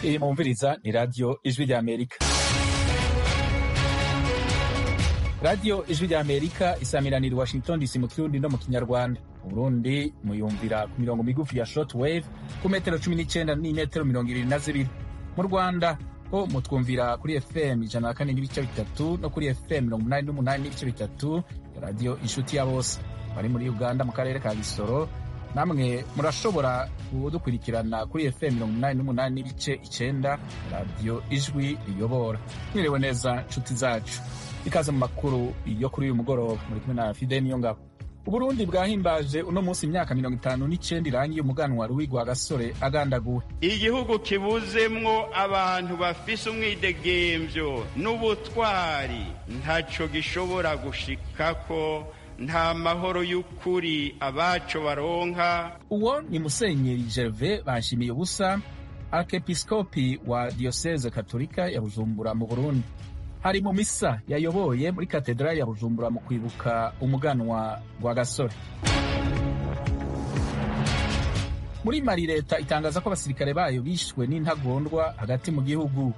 iyi mwumviriza ni radiyo ijwi rya amerika radiyo ijwi rya amerika isamiranira i washington dc mu kirundi no mu kinyarwanda mu burundi muyumvira ku mirongo migufi ya short wave ku metero cumi n'icyenda n'imetero mirongo ibiri na zibiri mu rwanda ho mutwumvira kuri fm ijana na kane n'ibice bitatu no kuri fm mirongo umunani n'umunani n'ibice bitatu ya radiyo inshuti ya bose bari muri uganda mu karere ka gisoro namwe murashobora kudukurikirana kuri fm mirongo umunani n'umunani n'ibice icyenda radiyo ijwi riyobora mwiriwe neza nshuti zacu ikaze mu makuru yo kuri uyu mugoroba muri kumwe na fide niyo ngabo uburundi bwahimbaje uno munsi imyaka mirongo itanu n'icyenda irangiye umuganwa ruwigwa gasore agandaguwe igihugu kibuzemwo abantu bafise umwidegemvyo n'ubutwari ntaco gishobora gushikako nta mahoro y'ukuri abaco baronka uwo ni musenyeri gerve banshimiye ubusa arkepiskopi wa diyoseze katolika ya bujumbura mu burundi hari mu misa yayoboye muri katedrali ya bujumbura mu kwibuka umuganwa wa gasore muri mari leta itangaza ko abasirikare bayo bishwe n'intagondwa hagati mu gihugu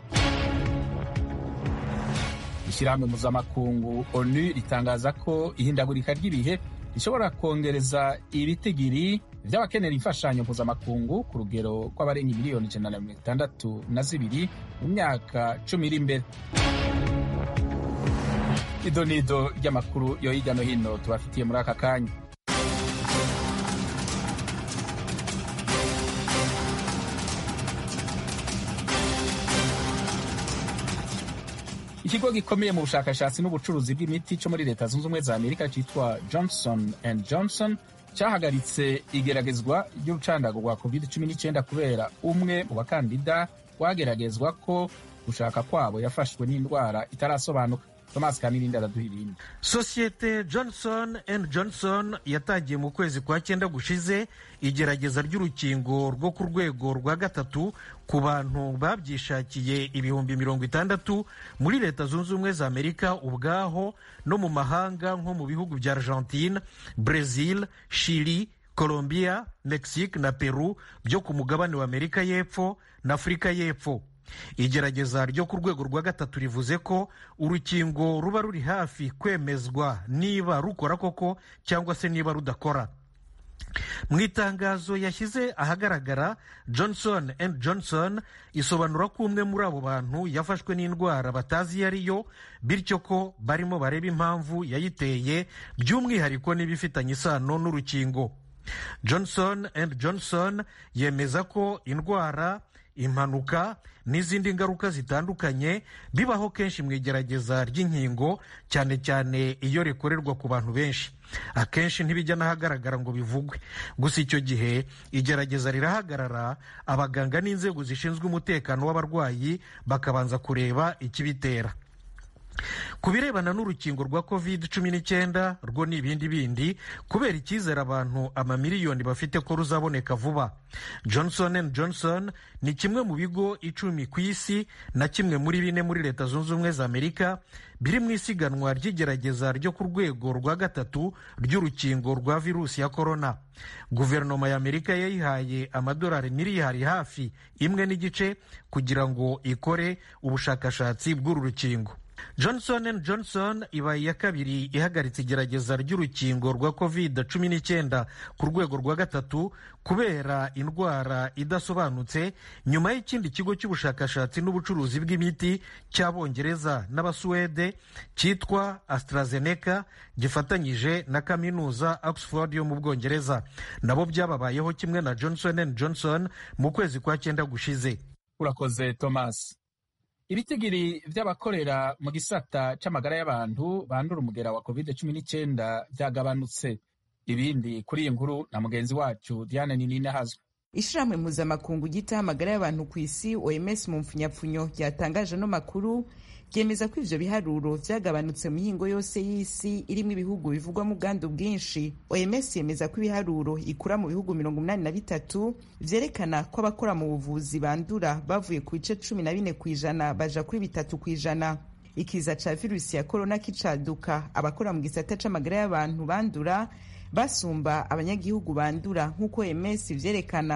ishyirahamwe mpuzamakungu onu ritangaza ko ihindagurika ry'ibihe rishobora kongereza ibitigiri by'abakenera imfashanyo mpuzamakungu ku rugero rw'abarenga miliyoni ijana na mirongo itandatu na zibiri mu myaka cumi iri imbere ido nido ry'amakuru yo hirya no hino tubafitiye muri aka kanya ikigo gikomeye mu bushakashatsi n'ubucuruzi bw'imiti cyo muri leta zunze ubumwe za amerika cyitwa johnson and johnson cyahagaritse igeragezwa ry'urucandago rwa covid 19 kubera umwe mu bakandida wageragezwa ko gushaka kwabo yafashwe n'indwara itarasobanuka thomas kamirindi araduha ibindi sosiyete johnson and johnson yatangiye mu kwezi kwa cyenda gushize igerageza ry'urukingo rwo ku rwego rwa gatatu ku bantu babyishakiye ibihumbi mirongo itandatu muri leta zunze ubumwe za amerika ubwaho no mu mahanga nko mu bihugu bya argentine brazil chili colombia mexique na peru byo ku mugabane wa amerika y'epfo na afurika y'epfo igerageza ryo ku rwego rwa gatatu rivuze ko urukingo ruba ruri hafi kwemezwa niba rukora koko cyangwa se niba rudakora mu itangazo yashyize ahagaragara johnson and johnson isobanura ko umwe muri abo bantu yafashwe n'indwara batazi iyo ari yo bityo ko barimo bareba impamvu yayiteye by'umwihariko n'ibifitanye isano n'urukingo johnson and johnson yemeza ko indwara impanuka n'izindi ngaruka zitandukanye bibaho kenshi mu igerageza ry'inkingo cyane cyane iyo rikorerwa ku bantu benshi akenshi ntibijya n'ahagaragara ngo bivugwe gusa icyo gihe igerageza rirahagarara abaganga n'inzego zishinzwe umutekano w'abarwayi bakabanza kureba ikibitera ku birebana n'urukingo rwa covid cumi n'icyenda rwo ni ibindi bindi kubera icyizere abantu amamiliyoni bafite ko ruzaboneka vuba johnson and johnson ni kimwe mu bigo icumi ku isi na kimwe muri bine muri leta zunze ubumwe za amerika biri mu isiganwa ry'igerageza ryo ku rwego rwa gatatu ry'urukingo rwa virusi ya korona guverinoma ya amerika yayihaye amadolari miliyari hafi imwe n'igice kugira ngo ikore ubushakashatsi bw'uru rukingo johnson and johnson ibaye iya kabiri ihagaritse igerageza ry'urukingo rwa covid cumi n'icyenda ku rwego rwa gatatu kubera indwara idasobanutse nyuma y'ikindi kigo cy'ubushakashatsi n'ubucuruzi bw'imiti cy'abongereza n'abasuwede cyitwa AstraZeneca gifatanyije na kaminuza oxford yo mu bwongereza nabo byababayeho kimwe na johnson and johnson mu kwezi kwa cyenda gushize urakoze thomas ibitigiri by'abakorera mu gisata cy'amagara y'abantu bandura umugera wa covid cumi n'icyenda byagabanutse ibindi kuri iyi nkuru na mugenzi wacu diane ninini ahazwe ishirahamwe mpuzamakungu ryitaho amagara y'abantu ku isi oms mu mpfunyapfunyo ryatangaje ano makuru ryemeza ko ivyo biharuro vyagabanutse mu mihingo yose y'isi irimwo ibihugu bivugwamo ubwandu bwinshi oms yemeza ko ibiharuro ikura mu bihugu mirongo umunani na bitatu vyerekana ko abakora mu buvuzi bandura bavuye ku bice cumi na bine kw'ijana baja kuri bitatu kw'ijana ikiza ca virusi ya korona kicaduka abakora mu gisata c'amagara y'abantu bandura basumba abanyagihugu bandura nk'uko ms vyerekana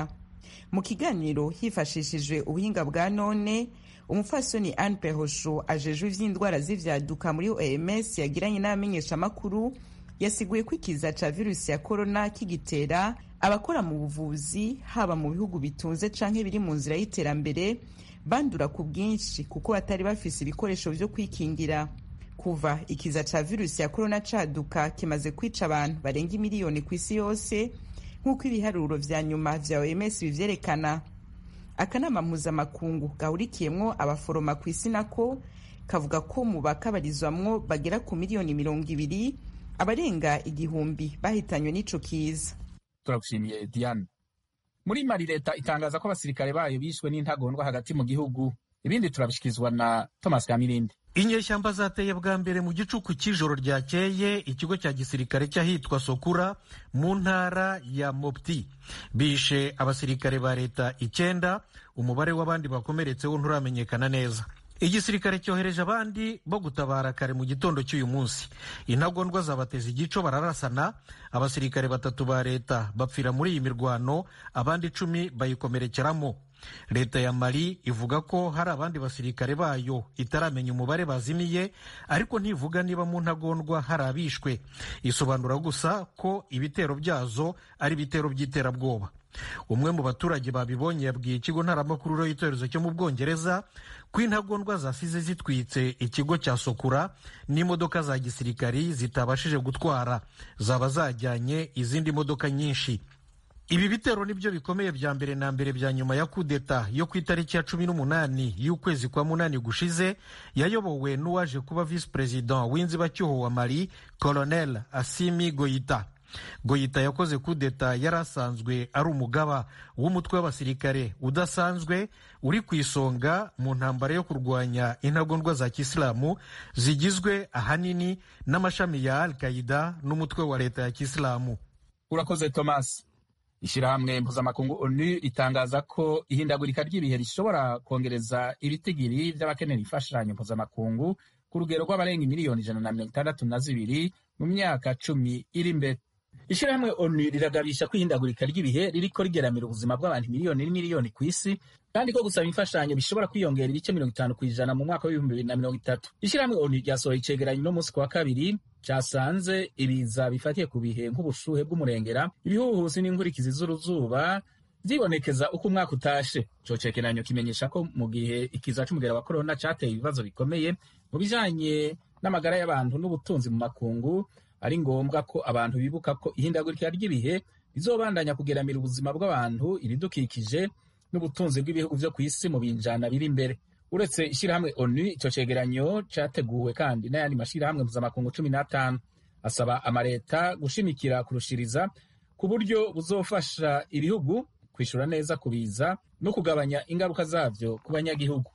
mu kiganiro hifashishijwe ubuhinga bwa none umupfasoni anne perosho ajejwe ivy'indwara z'ivyaduka muri oms yagiranye n'abamenyeshamakuru yasiguye ko ikiza ca virusi ya korona kigitera abakora mu buvuzi haba mu bihugu bitunze canke biri mu nzira y'iterambere bandura ku bwinshi kuko batari bafise ibikoresho vyo kwikingira kuva ikiza ca virusi ya korona caduka kimaze kwica abantu barenga imiliyoni ku isi yose nk'uko ibiharuro vya nyuma vya oms bivyerekana akanama mpuzamakungu gahurikiyemwo abaforoma ku isi nako kavuga ko mu bakabarizwamwo bagera ku miliyoni mirongo ibiri abarenga igihumbi bahitanywe n'ico kiza turagushimiye diane muri mali leta itangaza ko abasirikare bayo bishwe n'intagondwa hagati mu gihugu ibindi turabishikirizwa na thomas kamirindi inyeshyamba zateye bwa mbere mu gicuku cy'ijoro ryakeye ikigo cya gisirikare cy'ahitwa sokura mu ntara ya mopti bishe abasirikare ba leta icyenda umubare w'abandi bakomeretse wo nturamenyekana neza igisirikare cyohereje abandi bo gutabara kare mu gitondo cy'uyu munsi intagondwa zabateza igico bararasana abasirikare batatu ba leta bapfira muri iyi mirwano abandi icumi bayikomerekeramo leta ya mali ivuga ko hari abandi basirikare bayo itaramenya umubare bazimiye ariko ntivuga niba mu ntagondwa hari abishwe isobanura gusa ko ibitero byazo ari ibitero by'iterabwoba umwe mu baturage babibonye yabwiye ikigo ntaramakuru y'icyorezo cyo mu bwongereza ko intagondwa zasize zitwitse ikigo cya sokura n'imodoka za gisirikari zitabashije gutwara zaba zajyanye izindi modoka nyinshi ibi bitero nibyo bikomeye bya mbere na mbere bya nyuma ya kudeta yo ku itariki ya cumi n'umunani y'ukwezi kwa munani gushize yayobowe n'uwaje kuba visi perezida w'inzibacyuho wa mali colonel asimi goyita goyita yakoze kudeta yari asanzwe ari umugaba w'umutwe w'abasirikare udasanzwe uri ku isonga mu ntambara yo kurwanya intagondwa za kisilamu zigizwe ahanini n'amashami ya al qaida n'umutwe wa leta ya kisilamu urakoze thomas ishyirahamwe mpuzamakungu onu ritangaza ko ihindagurika ry'ibihe rishobora kongereza ibitigiri by'abakenera imfashanyo mpuzamakungu ku rugero rw'abarenga miliyoni ijana na mirongo itandatu na zibiri mu myaka cumi iri imbere ishyirahamwe onu riragabisha ko ihindagurika ry'ibihe ririko rigeramira ubuzima bw'abantu miliyoni n'imiliyoni ku isi kandi ko gusaba imfashanyo bishobora kwiyongera ibice mirongo itanu ku ijana mu mwaka w'ibihumbi bibiri na mirongo itatu ishyirahamwe onu ryasohoye icegeranyo no munsi ku wa kabiri cyasanze ibiza bifatiye ku bihe nk'ubushuhe bw'umurengera ibihuhusi n'inkurikizi z'uruzuba byibonekeza uko umwaka utashe ico cegeranyo kimenyesha ko mu gihe ikiza c'umugera wa korona cateye ibibazo bikomeye mu bijanye n'amagara y'abantu n'ubutunzi mu makungu ari ngombwa ko abantu bibuka ko ihindagurika ry'ibihe rizobandanya kugeramira ubuzima bw'abantu ibidukikije n'ubutunzi bw'ibihugu vyo ku isi mu binjana biri imbere uretse ishyirahamwe onu ico cegeranyo categuwe kandi n'ayandi mashirahamwe mpuzamakungu cumi n'atanu asaba amaleta gushimikira kurushiriza ku buryo buzofasha ibihugu kwishura neza kubiza no kugabanya ingaruka zavyo ku banyagihugu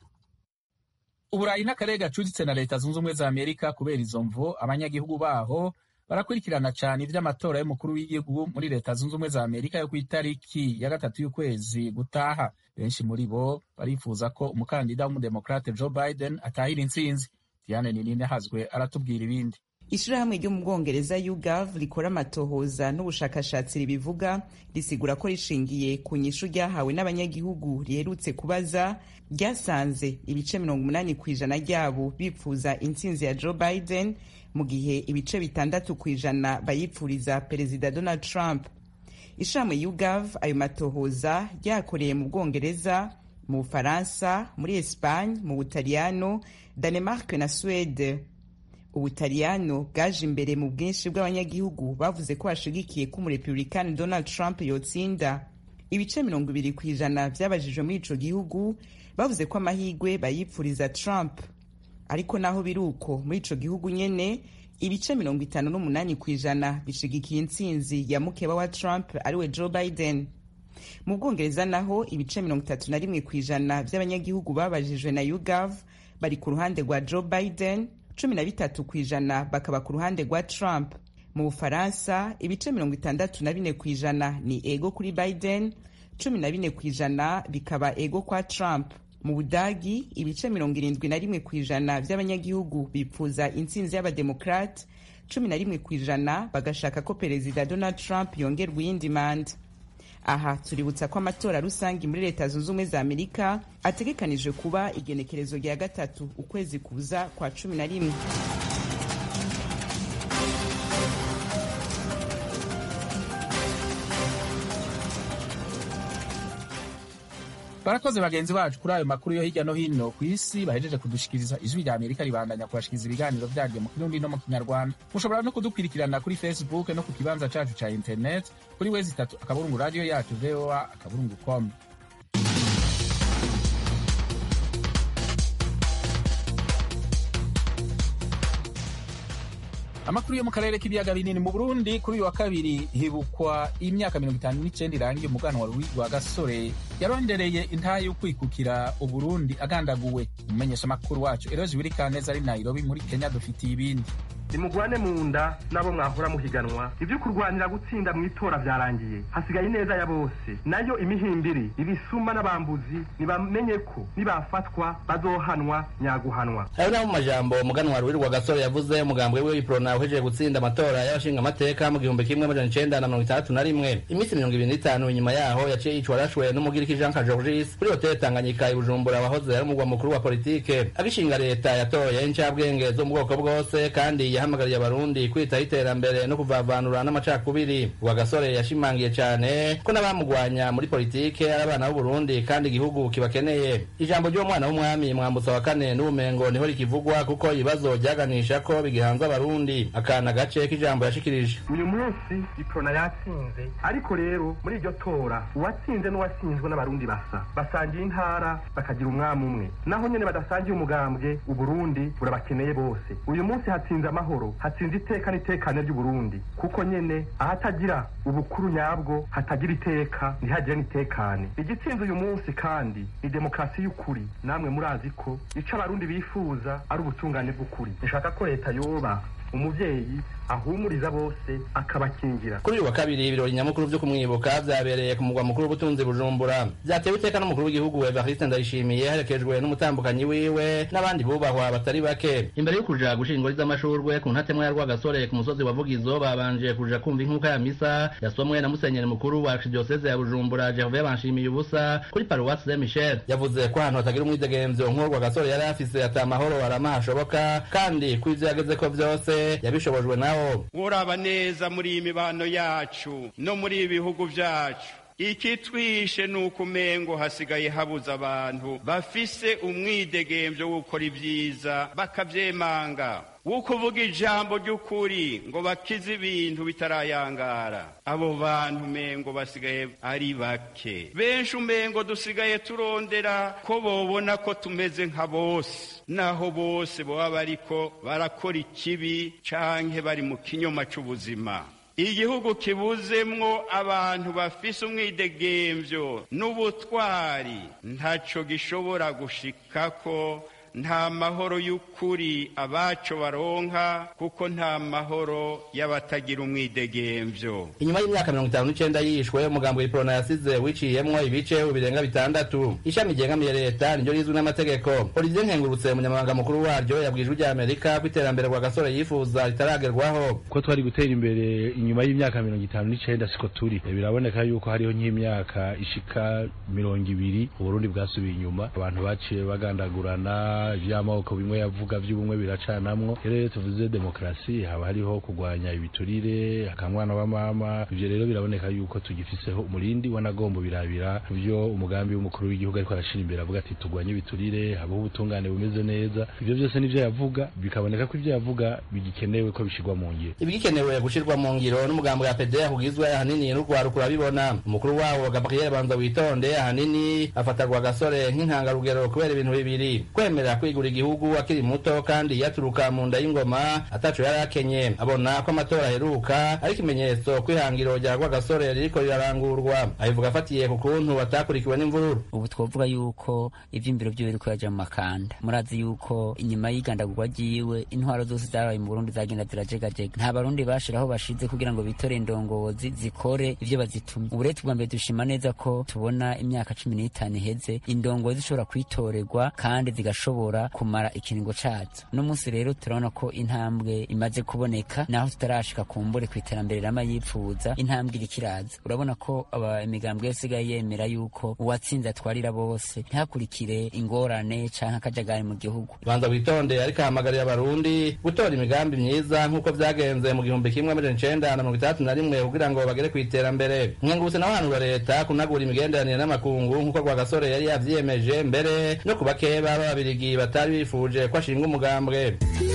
uburayi n'akarere gacuditse na leta zunze ubumwe za amerika kubera izo mvo abanyagihugu baho barakurikirana cyane ivy'amatora y'umukuru w'igihugu muri leta zunze ubumwe za amerika yo ku itariki ya gatatu y'ukwezi gutaha benshi muri bo barifuza ko umukandida w'umudemokrate joe biden atahira intsinzi diane ninine hazwe aratubwira ibindi ishirahamwe ryo mu bwongereza ugav rikora amatohoza n'ubushakashatsi ribivuga risigura ko rishingiye ku nyishu ryahawe n'abanyagihugu riherutse kubaza ryasanze ibice mirongo umunani ku ijana ryabo bipfuza intsinzi ya joe biden mu gihe ibice bitandatu ku ijana bayipfuriza perezida donald trump ishirahamwe ugav ayo matohoza ryakoreye mu bwongereza mu bufaransa muri espagne mu butaliyano danemark na suwede ubutaliyano bwaje imbere mu bwinshi bw'abanyagihugu bavuze ko bashigikiye ko umurepublikani donald trump yotsinda ibice mirongo ibiri ku ijana byabajijwe muri ico gihugu bavuze ko amahigwe bayipfuriza trump ariko naho biri uko muri ico gihugu nyene ibice mirongo itanu n'umunani ku ijana bishigikiye intsinzi ya mukeba wa trump ariwe joe biden mu bwongereza naho ibice mirongo itatu na rimwe ku ijana by'abanyagihugu babajijwe na ugav bari ku ruhande rwa joe biden cumi na bitatu ku ijana bakaba ku ruhande rwa trump mu bufaransa ibice mirongo itandatu na bine ku ijana ni ego kuri biden cumi na bine ku ijana bikaba ego kwa trump mu budagi ibice mirongo irindwi na rimwe ku ijana by'abanyagihugu bipfuza intsinzi y'abademokrate cumi na rimwe ku ijana bagashaka ko perezida donald trump yongerwa iyindi manda aha tuributsa ko amatora rusange muri leta zunze ubumwe za amerika ategekanijwe kuba igenekerezo rya gatatu ukwezi kuza kwa cumi na rimwe barakoze bagenzi bacu kuri ayo makuru yo hirya no hino ku isi bahejeje kudushikiriza ijwi rya amerika ribandanya kubashikiriza ibiganiro byaryo mu kirundi no mu kinyarwanda mushobora no kudukurikirana kuri facebook no ku kibanza cacu ca internet kuri wezi itatu akaburungu radiyo yacu voa akaburungu com amakuru yo mu karere k'ibiyaga binini mu burundi kuri uyu wa kabiri hibukwa imyaka mirongo itanu n'icenda irangiye umuganwa rwa gasore yarondereye intahe yo kwikukira uburundi agandaguwe umumenyeshamakuru wacu eroje wirikaneza ari nairobi muri kenya dufitiye ibindi nimugwane mu nda n'abo mwahora muhiganwa ibyo kurwanira gutsinda mu itora byarangiye hasigaye ineza ya bose nayo imihimbiri ibisuma n'abambuzi nibamenye ko nibafatwa bazohanwa nyaguhanwa ayo naho mu majambo umuganwa ruwirwa gasore yavuze umugambwe we w'iprona uhejeje gutsinda amatora y'abashinga amateka mu gihumbi kimwe amajana icenda na mirongo itandatu na rimwe iminsi mirongo ibiri n'itanu inyuma yaho yaciye yicwa arashwe n'umugiriki jean kajorgis kuri hoteli tanganyika i bujumbura wahoze ari umugwa mukuru wa politike agishinga leta yatoye incabwenge zo mu bwoko bwose kandi yahamagariye abarundi kwitaho iterambere no kuvavanura n'amacakubiri rwa gasore yashimangiye cyane ko n'abamugwanya muri politike ari abana b'uburundi kandi igihugu kibakeneye ijambo ry'uwo mwana w'umwami mwambutsa wa kane n'ubumengo niho rikivugwa kuko ibibazo byaganisha ko bigihanze abarundi akana gace k'ijambo yashikirije uyu munsi iprona yatsinze ariko rero muri iryo tora uwatsinze n'uwatsinzwe n'abarundi basa basangiye intara bakagira umwami umwe naho nyene badasangiye umugambwe uburundi burabakeneye bose uyu munsi hatsinze amahoro hatsinze iteka n'itekane ry'uburundi kuko nyene ahatagira ubukuru nyabwo hatagira iteka ntihagire n'itekane igitsinze uyu munsi kandi ni demokarasi y'ukuri namwe murazi ko ico abarundi bifuza ari ubutungane bw'ukuri nshaka ko leta yoba umuvyeyi ahumuriza bose akabakingira kuri uyu wa kabiri ibirori nyamukuru vyo kumwibuka vyabereye ku mugwa mukuru w'ubutunzi bujumbura vyatewe iteka n'umukuru w'igihugu evariste ndayishimiye herekejwe n'umutambukanyi wiwe n'abandi bubahwa batari bake imbere yo kuja gushinga ingori z'amashurwe ku ntatemwa ya rwagasore ku musozi wa vugizo babanje kuja kumva inkuka ya misa yasomwe na musenyeri mukuru wa archdiocese ya bujumbura gervais banshimiye ubusa kuri paruwasi saint michel yavuze ko ahantu hatagira umwidegemvyo nk'uwo rwagasore yari afise ata mahoro arama hashoboka kandi ko ivyo yagezeko vyose yabishobojwe nawo uraba neza muri iyi mibano yacu no muri ibi bihugu vyacu ikitwishe ni uko umengo hasigaye habuze abantu bafise umwidegemvyo wo gukora ibyiza bakavyemanga wo kuvuga ijambo ry'ukuri ngo bakize ibintu bitarayangara abo bantu umengo basigaye ari bake benshi umengo dusigaye turondera ko bobona ko tumeze nka bose naho bose baba bariko barakora ikibi canke bari mu kinyoma c'ubuzima igihugu kibuzemwo abantu bafise umwidegemvyo n'ubutwari ntaco gishobora gushikako nta mahoro y'ukuri abaco baronka kuko nta mahoro y'abatagira umwidegemvyo inyuma y'imyaka mirongo itanu n'icenda yishwe umugambo w'iprona yasize wiciyemwo ibice birenga bitandatu ishami ryegamiye leta niryo rizwi n'amategeko olivier nkengurutse umunyamabanga mukuru waryo yabwijwe rya amerika ko iterambere rwa gasore yifuza ritaragerwaho ko twari gutera imbere inyuma y'imyaka mirongo itanu n'icenda siko turi biraboneka yuko hariho nk'imyaka ishika mirongo ibiri uburundi bwasubiye inyuma abantu baciye bagandagurana ivy'amoko bimwe yavuga vy'ubumwe biracanamwo rero tuvuze demokarasi haba hariho kurwanya ibiturire akamwana wa mama ivyo rero biraboneka yuko tugifiseho umurindi wanagombo birabira vyo umugambi w'umukuru w'igihugu ariko arashira imbere avuga ati turwanye ibiturire habaho ubutungane bumeze neza ivyo vyose nivyo yavuga bikaboneka ko ivyo yavuga bigikenewe ko bishirwa mu ngiro ibigikenewe gushirwa mu ngiro n'umugambo wa PDR kugizwe ahanini n'urwaruka urabibona umukuru wawo Gabriel Banza witonde ahanini afatarwa gasore nk'intangarugero kubera ibintu bibiri kwemera kwigura igihugu akiri muto kandi yaturuka mu nda y'ingoma ataco yari akenye abona ko amatora aheruka ari ikimenyetso kw'ihangiro rya rwagasore ririko rirarangurwa abivuga afatiye ku kuntu batakurikiwe n'imvururu ubu twovuga yuko ivy'imbiro vyiwe biriko yaja mu makanda murazi yuko inyuma y'igandagurwa ryiwe intwaro zose zabaye mu burundi zagenda zirajegajega nta barundi bashiraho bashize kugira ngo bitore indongozi zikore ivyo bazitumye ubu rero tubwa mbere dushima neza ko tubona imyaka cumi n'itanu iheze indongozi zishobora kwitorerwa kandi zigashobora zishobora kumara ikiringo cazo uno munsi rero turabona ko intambwe imaze kuboneka naho tutarashika kumbure ku iterambere rama yipfuza intambwe iriko iraza urabona ko aba imigambwe yose isigaye yemera yuko uwatsinze atwarira bose ntihakurikire ingorane canke akajagari mu gihugu banza witonde ariko ahamagarira abarundi gutora imigambi myiza nk'uko vyagenze mu gihumbi kimwe amajana icenda na mirongo itandatu na rimwe kugira ngo bagere kw'iterambere mwengurutse naho hanura leta kunagura imigenderanire n'amakungu nk'uko rwagasore yari yavyiyemeje mbere no ku bakeba b'ababirigi batari bifuje ko ashinga umugambwe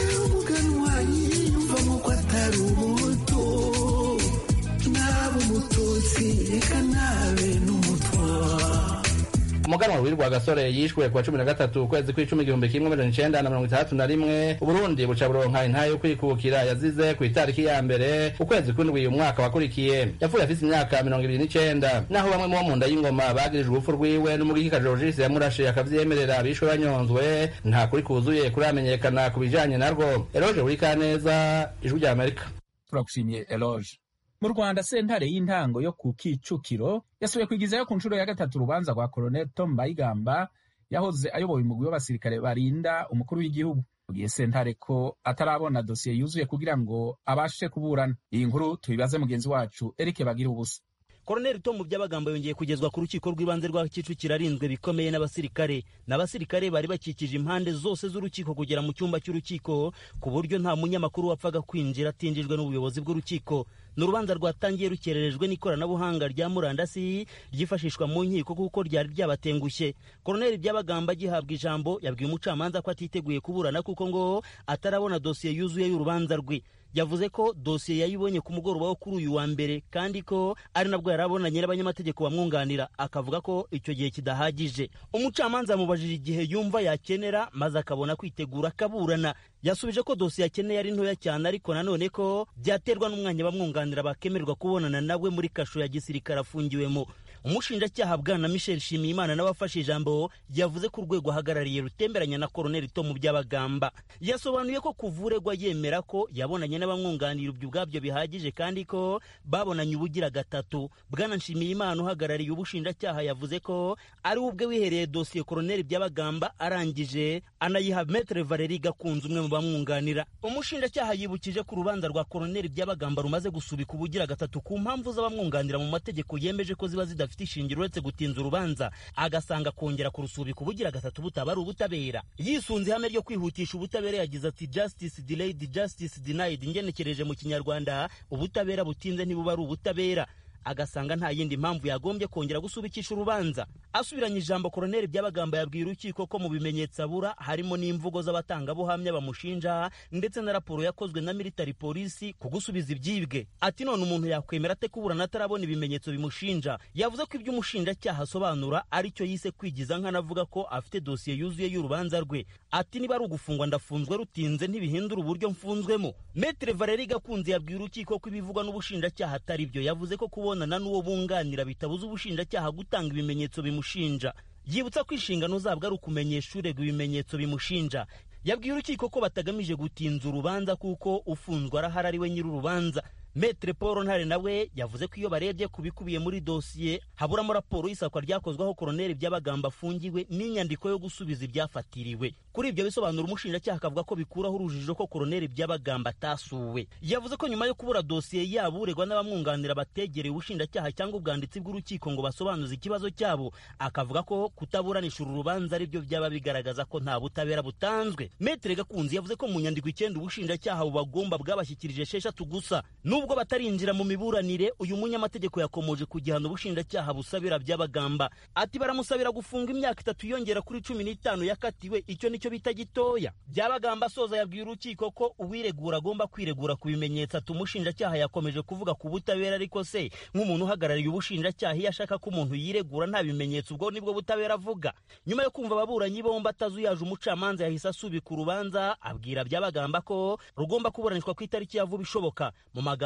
umuganwa w'irwa gasore yishwe kuwa cumi na gatatu ukwezi kw'icumi igihumbi kimwe amajana icenda na mirongo itandatu na rimwe uburundi buca buronka intahe yo kwikukira yazize ku itariki ya mbere ukwezi kw'indwi umwaka wakurikiye yapfuye afise imyaka mirongo ibiri n'icenda naho bamwe mu bo mu nda y'ingoma bagirijwe urupfu rwiwe n'umugikika jorogisi yamurashe akavyemerera bishwe banyonzwe nta kuri kuzuye kuramenyekana ku bijanye narwo eroje buri kaneza ijwi rya amerika turagushimiye eloge mu rwanda sentare y'intango yo ku kicukiro yasubiye kwigizayo ku nshuro ya gatatu urubanza rwa colonel tom bayigamba yahoze ayoboye umugwi w'abasirikare barinda umukuru w'igihugu mugihe sentare ko atarabona dosiye yuzuye kugira ngo abashe kuburana iyi nkuru tubibaze mugenzi wacu eric bagira ubusa koroneli tomu by'abagambo yongeye kugezwa ku rukiko rw'ibanze rwa kicukiro arinzwe bikomeye n'abasirikare n'abasirikare bari bakikije impande zose z'urukiko kugera mu cyumba cy'urukiko ku buryo nta munyamakuru wapfaga kwinjira atinjijwe n'ubuyobozi bw'urukiko ni urubanza rwatangiye rukererejwe n'ikoranabuhanga rya murandasi ryifashishwa mu nkiko kuko ryari ryabatengushye koroneli by'abagamba agihabwa ijambo yabwiye umucamanza ko atiteguye kuburana kuko ngo atarabona dosiye yuzuye y'urubanza rwe yavuze ko dosiye yayibonye ku mugoroba wo kuri uyu wa mbere kandi ko ari nabwo yari abonanye n'abanyamategeko bamwunganira akavuga ko icyo gihe kidahagije umucamanza yamubajije igihe yumva yakenera maze akabona kwitegura akaburana yasubije ko dosiye akeneye ari ntoya cyane ariko nanone ko byaterwa n'umwanya bamwunganira bakemererwa kubonana nawe muri kasho ya gisirikare afungiwemo umushinjacyaha bwana michel shimiyimana n'abafashe ijambo yavuze ko urwego ahagarariye rutemberanya na koroneli tomu by'abagamba yasobanuye ko kuvuregwa yemera ko yabonanye n'abamwunganira ibyo ubwabyo bihagije kandi ko babonanye ubugira gatatu bwana nshimiyimana uhagarariye ubushinjacyaha yavuze ko ari we ubwe wihereye dosiye koroneli by'abagamba arangije anayiha metere valeri gakunze umwe mu bamwunganira umushinjacyaha yibukije ko urubanza rwa koroneli by'abagamba rumaze gusubika ubugira gatatu ku mpamvu z'abamwunganira mu mategeko yemeje ko ziba zidafite ishingiro uretse gutinza urubanza agasanga kongera kurusubika ubugira gatatu butaba ari ubutabera yisunze ihame ryo kwihutisha ubutabera yagize ati justice delayed justice denied ngenekereje mu kinyarwanda ubutabera butinze ntibuba ari ubutabera agasanga nta yindi mpamvu yagombye kongera gusubikisha urubanza asubiranye ijambo koroneli by'abagamba yabwiye urukiko ko mu bimenyetso abura harimo n'imvugo z'abatangabuhamya bamushinja ndetse na raporo yakozwe na military polisi ku gusubiza ibyibwe ati none umuntu yakwemera ate kuburana atarabona ibimenyetso bimushinja yavuze ko ibyo umushinjacyaha asobanura ari cyo yise kwigiza nk'anavuga ko afite dosiye yuzuye y'urubanza rwe ati niba ari ugufungwa ndafunzwe rutinze ntibihindura uburyo mfunzwemo metere valeri gakunze yabwiye urukiko ko ibivugwa n'ubushinjacyaha atari byo yavuze ko kubona kubonana n'uwo bunganira bitabuza ubushinjacyaha gutanga ibimenyetso bimushinja yibutsa ko inshingano zabwo ari ukumenyesha urega ibimenyetso bimushinja yabwiye urukiko ko batagamije gutinza urubanza kuko ufunzwe arahari ari we nyir'urubanza metere paul ntare nawe yavuze ko iyo barebye ku bikubiye muri dosiye haburamo raporo y'isakwa ryakozweho koroneli by'abagamba afungiwe n'inyandiko yo gusubiza ibyafatiriwe kuri ibyo bisobanura umushinjacyaha akavuga ko bikuraho urujijo ko koroneli by'abagamba atasuwe yavuze ko nyuma yo kubura dosiye yabo uregwa n'abamwunganira bategereye ubushinjacyaha cyangwa ubwanditsi bw'urukiko ngo basobanuze ikibazo cyabo akavuga ko kutaburanisha uru rubanza ari byo byaba bigaragaza ko nta butabera butanzwe metere gakunzi yavuze ko mu nyandiko icyenda ubushinjacyaha bubagomba bwabashyikirije esheshatu gusa nubwo batarinjira mu miburanire uyu munyamategeko yakomoje ku gihano ubushinjacyaha busabira by'abagamba ati baramusabira gufunga imyaka itatu yongera kuri cumi n'itanu yakatiwe icyo nicyo bita gitoya by'abagamba asoza yabwiye urukiko ko uwiregura agomba kwiregura ku bimenyetso ati umushinjacyaha yakomeje kuvuga ku butabera ariko se nk'umuntu uhagarariye ubushinjacyaha iyo ashaka ko umuntu yiregura nta bimenyetso ubwo nibwo butabera avuga nyuma yo kumva ababuranyi bombi atazuyaje umucamanza yahise asubika urubanza abwira by'abagamba ko rugomba kuburanishwa ku itariki ya vuba ishoboka mu magambo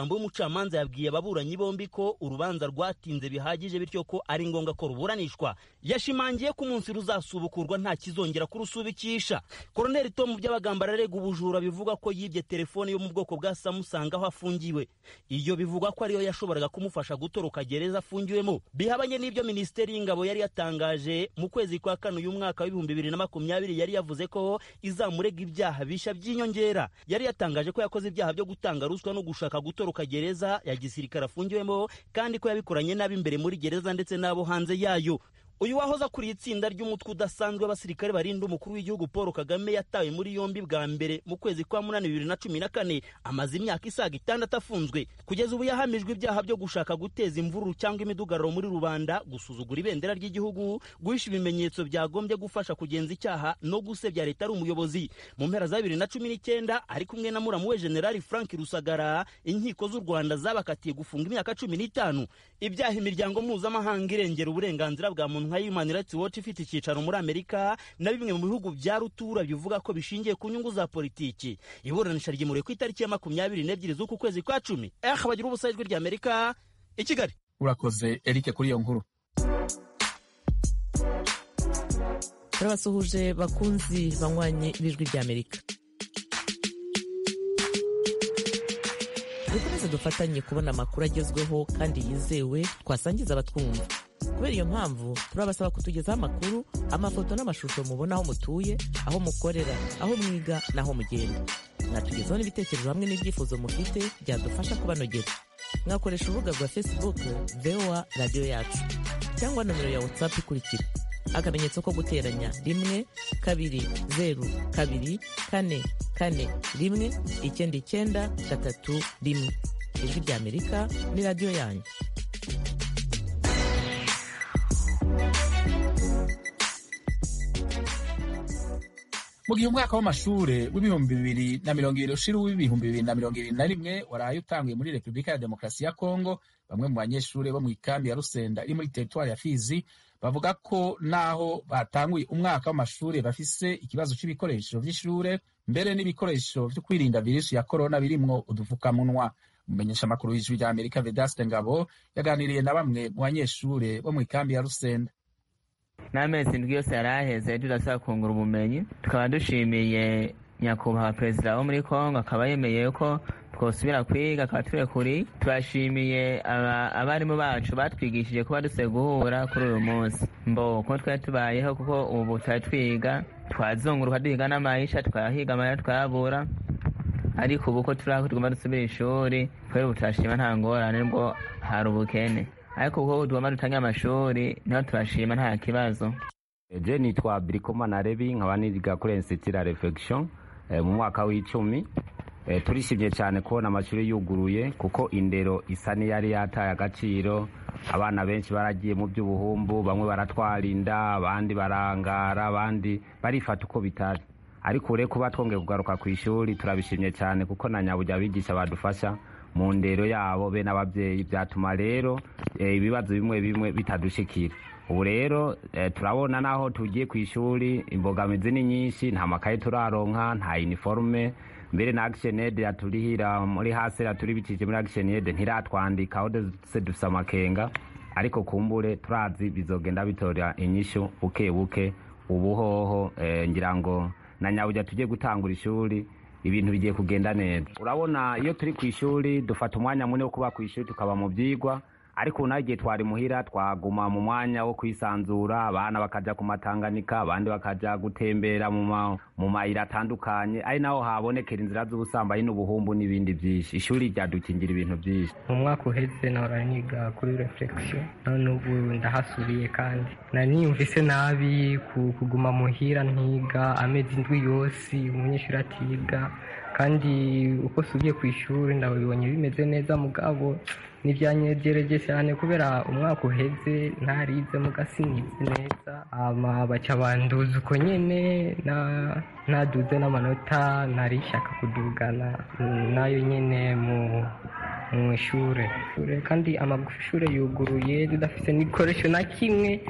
magambo y'umucamanza yabwiye ababuranyi bombi ko urubanza rwatinze bihagije bityo ko ari ngombwa ko ruburanishwa yashimangiye ko umunsi ruzasubukurwa nta kizongera kurusubikisha koroneli tomu by'abagamba ararega ubujura bivuga ko yibye telefone yo mu bwoko bwa samusanga aho afungiwe iyo bivugwa ko ariyo yashoboraga kumufasha gutoroka gereza afungiwemo bihabanye n'ibyo minisiteri y'ingabo yari yatangaje mu kwezi kwa kane uyu mwaka w'ibihumbi bibiri na makumyabiri yari yavuze ko izamurega ibyaha bishya by'inyongera yari yatangaje ko yakoze ibyaha byo gutanga ruswa no gushaka gutoroka gereza ya gisirikare afungiwemo kandi ko yabikoranye n'ab'imbere muri gereza ndetse n'abo hanze yayo uyu wahoze akuriye itsinda ry'umutwe udasanzwe w'abasirikare barinda umukuru w'igihugu paul kagame yatawe muri yombi bwa mbere mu kwezi kwa munani bibiri na cumi na kane amaze imyaka isaga itandatu afunzwe kugeza ubu yahamijwe ibyaha byo gushaka guteza imvururu cyangwa imidugararo muri rubanda gusuzugura ibendera ry'igihugu guhisha ibimenyetso byagombye gufasha kugenza icyaha no gusebya leta ari umuyobozi mu mpera za bibiri na cumi n'icyenda ari kumwe na muramu we generali frank rusagara inkiko z'u rwanda zabakatiye gufunga imyaka cumi n'itanu ibyaha imiryango mpuzamahanga irengera uburenganzira bwa muntu nka Human Rights Watch ifite icyicaro muri Amerika na bimwe mu bihugu bya rutura bivuga ko bishingiye ku nyungu za politiki iburanisha ryimuriwe ku itariki ya makumyabiri n'ebyiri z'uku kwezi kwa cumi eh bagira ubusa ijwi rya Amerika i Kigali urakoze Eric kuri iyo nkuru turabasuhuje bakunzi banywanyi b'ijwi rya Amerika dukomeze dufatanye kubona amakuru agezweho kandi yizewe twasangiza abatwumva kubera iyo mpamvu turabasaba kutugezaho amakuru amafoto n'amashusho mubona aho mutuye aho mukorera aho mwiga n'aho mugenda mwatugezaho n'ibitekerezo hamwe n'ibyifuzo mufite byadufasha kubanogera mwakoresha urubuga rwa facebook voa radiyo yacu cyangwa nomero ya whatsapp ikurikira akamenyetso ko guteranya rimwe kabiri zeru kabiri kane kane rimwe icyenda icyenda gatatu rimwe ijwi rya amerika ni radiyo yanyu mu gihe umwaka w'amashure w'ibihumbi bibiri na mirongo ibiri ushira uw'ibihumbi bibiri na mirongo ibiri na rimwe waraye utanguye muri repubulika ya demokarasi ya kongo bamwe mu banyeshuri bo mu ikambi ya rusenda iri muri teritwari ya fizi bavuga ko naho batanguye umwaka w'amashuri bafise ikibazo cy'ibikoresho vy'ishure mbere n'ibikoresho vyo kwirinda virusi ya korona birimwo udufukamunwa umumenyesha amakuru y'ijwi rya amerika vedaste ngabo yaganiriye na bamwe mu banyeshure bo mu ikambi ya rusenda n'amezi indwi yose yari aheze tudasaba kungura ubumenyi tukaba dushimiye nyakubahwa perezida wo muri kongo akaba yemeye ko twosubira kwiga akaba turekuri turashimiye abarimu bacu batwigishije kuba dusiye guhura kuri uyu munsi mbo ko twari tubayeho kuko ubu twari twiga twazunguruka duhiga n'amayisha twahiga amayira twayabura ariko ubu ko turi tugomba dusubira ishuri kubera ubu turashima nta ngorane bwo hari ubukene ariko kuko tugomba dutange amashuri niho turashima nta kibazo je nitwa birikoma na rebi nkaba niga kuri institut la reflection mu mwaka w'icumi turishimye cyane kubona amashuri yuguruye kuko indero isa n'iyari yataye agaciro abana benshi baragiye mu by'ubuhumbu bamwe baratwara inda abandi barangara abandi barifata uko bitari ariko ure kuba twongeye kugaruka ku ishuri turabishimye cyane kuko na nyabujya abigisha badufasha mu ndero yabo be n'ababyeyi byatuma rero ibibazo bimwe bimwe bitadushikira ubu rero turabona naho tugiye ku ishuri imbogamizi ni nyinshi nta makaye turaronka nta iniforume mbere na action aid yaturihira muri hasi yaturibikije muri action aid ntiratwandika aho duse dufise amakenga ariko kumbure turazi bizogenda bitora inyishu buke buke ubuhoho ngira ngo na nyabujya tugiye gutangura ishuri ibintu bigiye kugenda neza urabona iyo turi ku ishuri dufata umwanya munini wo kuba ku ishuri tukaba mu byigwa ariko naho igihe twari muhira twaguma mu mwanya wo kwisanzura abana bakajya ku matanganika abandi bakajya gutembera mu mayira atandukanye ari naho habonekera inzira z'ubusambanyi n'ubuhumbu n'ibindi byinshi ishuri ryadukingira ibintu byinshi mu mwaka uheze nahora niga kuri reflexion none ubu ndahasubiye kandi nari niyumvise nabi kuguma muhira ntiga amezi indwi yose umunyeshuri atiga kandi uko subiye ku ishuri ndabibonye bimeze neza mugabo ntibyanyegereje cyane kubera umwaka uheze ntarize mugasinyitse neza baca banduza uko nyine ntaduze n'amanota ntari ishaka kudugana nayo nyine mu ishuri kandi amashuri yuguruye tudafite n'igikoresho na kimwe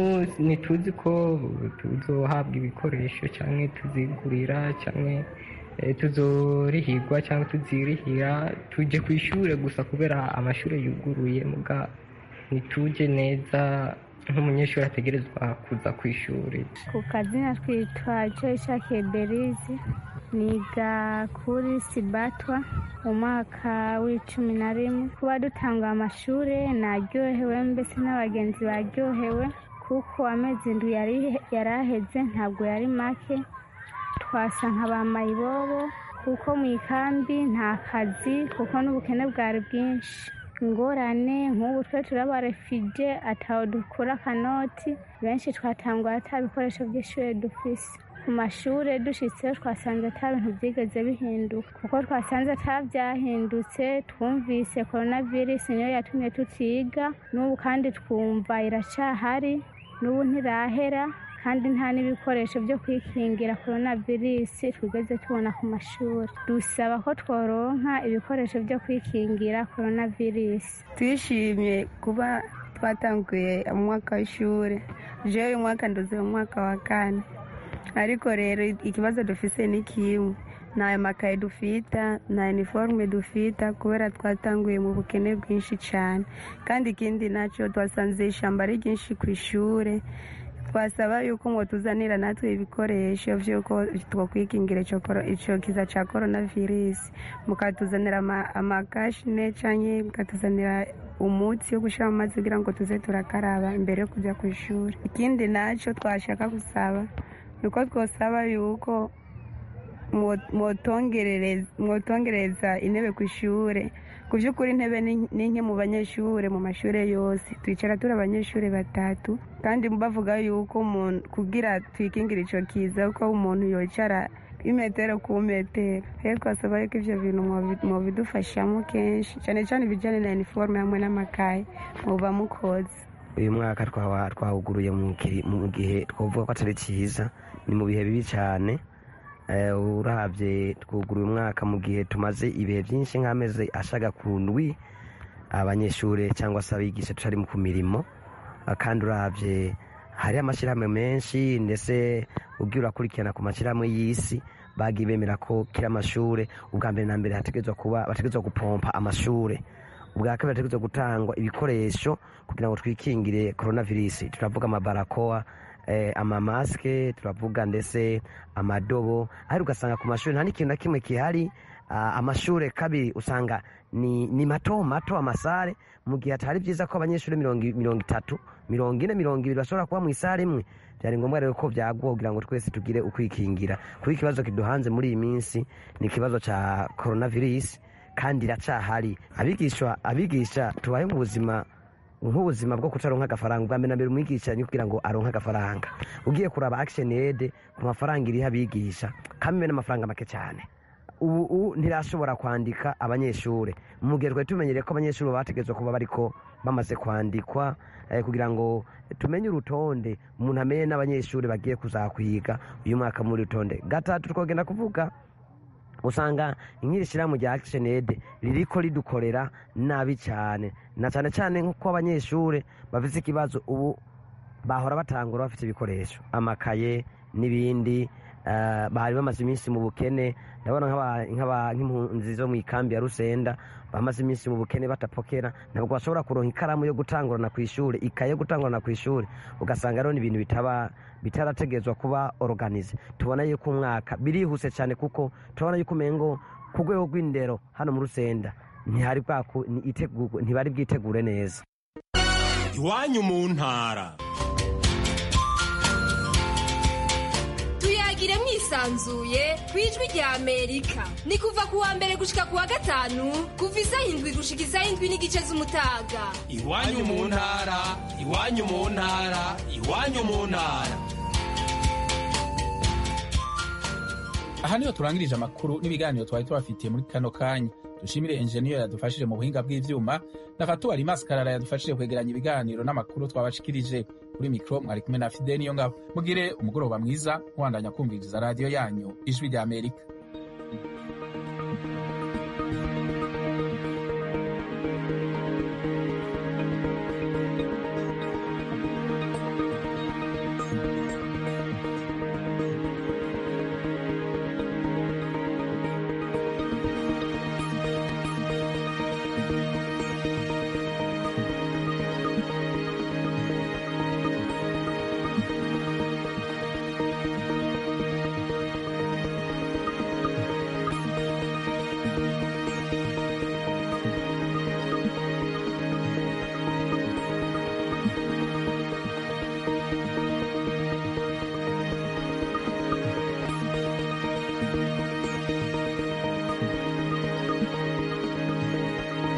ntituzi ko tuzohabwa ibikoresho cyangwa tuzigurira cyangwa tuzorihirwa cyangwa tuzirihira tujye ku ishuri gusa kubera amashuri yuguruye muga ntitujye neza nk'umunyeshuri ategerezwa kuza ku ishuri ku kazina twitwa joyce berizi niga kuri sibatwa mu mwaka w'icumi na rimwe kuba dutanga amashuri naryohewe mbese n'abagenzi baryohewe kuko amezi indwi yari aheze ntabwo yari make twasa nka ba mayibobo kuko mu ikambi nta kazi kuko n'ubukene bwari bwinshi ingorane nk'ubu twe turabarefije ataho dukura akanoti benshi twatangwa ata bikoresho by'ishuri dufise ku mashuri dushyitseho twasanze ata bintu byigeze bihinduka kuko twasanze atabyahindutse twumvise korona virusi niyo yatumye tutiga n'ubu kandi twumva iracyahari n'ubu ntirahera kandi nta n'ibikoresho byo kwikingira korona virusi twigeze tubona ku mashuri dusaba ko tworonka ibikoresho byo kwikingira korona virusi twishimiye kuba twatanguye umwaka w'ishuri jewe uyu mwaka nduze mu mwaka wa kane ariko rero ikibazo dufise ni kimwe nta makaye dufita nta iniforume dufita kubera twatanguye mu bukene bwinshi cyane kandi ikindi nacyo twasanze ishyamba ari ryinshi ku ishuri twasaba yuko ngo tuzanira natwe ibikoresho by'uko twakwikingira icyo kiza cya korona virusi mukatuzanira amakashine cyangwa mukatuzanira umutsi wo gushyira mu mazi kugira ngo tuze turakaraba mbere yo kujya ku ishuri ikindi nacyo twashaka gusaba ni uko twasaba yuko mwotongereza intebe ku ishuri ku by'ukuri intebe ni nke mu banyeshuri mu mashuri yose twicara turi abanyeshuri batatu kandi bavuga yuko umuntu kugira twikingire icyo kiza ko umuntu yicara imetero ku metero rero twasaba yuko ibyo bintu mubidufashamo kenshi cyane cyane ibijyanye na iniforume hamwe n'amakaye muba mukoze uyu mwaka twawuguruye mu gihe twavuga ko atari cyiza ni mu bihe bibi cyane urabye twuguruye umwaka mu gihe tumaze ibihe byinshi nk'amezi ashaga ku ndwi abanyeshuri cyangwa se abigisha tutari ku mirimo kandi urabye hari amashyirahamwe menshi ndetse ubwo urakurikirana ku mashyirahamwe y'isi bagiye bemera ko kiri amashuri ubwa mbere na mbere hategerezwa kuba bategerezwa gupompa amashuri ubwa kabiri hategerezwa gutangwa ibikoresho kugira ngo twikingire korona virusi turavuga amabarakoa amamasike turavuga ndetse amadobo ariko ugasanga ku mashuri nta n'ikintu na kimwe gihari amashuri kabiri usanga ni mato mato amasare mu gihe atari byiza ko abanyeshuri mirongo itatu mirongo ine mirongo ibiri bashobora kuba mu isare imwe byari ngombwa rero ko byaguha kugira ngo twese tugire ukwikingira kuko ikibazo kiduhanze muri iyi minsi ni ikibazo cya korona virusi kandi iracyahari abigisha abigisha tubaye mu buzima nk'ubuzima bwo kutaronka agafaranga ubwa mbere na mbere umwigisha ni kugira ngo aronke agafaranga ugiye kuraba action aid ku mafaranga iriho abigisha kamwe n'amafaranga make cyane ubu ntirashobora kwandika abanyeshuri mu gihe twari tumenyereye ko abanyeshuri bategerezwa kuba bariko bamaze kwandikwa kugira ngo tumenye urutonde umuntu amenye n'abanyeshuri bagiye kuzakwiga uyu mwaka muri rutonde gatatu twagenda kuvuga usanga nk'iri shyirahamwe rya action aid ririko ridukorera nabi cyane na cyane cyane nk'uko abanyeshuri bafite ikibazo ubu bahora batangura bafite ibikoresho amakaye n'ibindi bari bamaze iminsi mu bukene ndabona nk'impunzi zo mu ikambi ya rusenda bamaze iminsi mu bukene batapokera ntabwo bashobora kuronka ikaramu yo gutangurana ku ishuri ikaye yo gutangurana ku ishuri ugasanga rero ni ibintu bitaba bitarategerezwa kuba organize tubona yuko umwaka birihuse cyane kuko turabona yuko umengo ku rwego rw'indero hano mu rusenda ntibari bwitegure neza iwanyu mu ntara tuyagire mwisanzuye ku ijwi rya amerika ni kuva ku wa mbere gushika ku wa gatanu kuva isaha indwi gushika isaha indwi n'igice z'umutaga iwanyu mu ntara iwanyu mu ntara iwanyu mu ntara aha niho turangirije amakuru n'ibiganiro twari tubafitiye muri kano kanya dushimire enjeniyeri yadufashije mu buhinga bw'ivyuma na fatuwari maskarara yadufashije kwegeranya ibiganiro n'amakuru twabashikirije kuri mikro mwari kumwe na fide niyo ngabo mugire umugoroba mwiza mwandanya kumviriza radiyo yanyu ijwi rya amerika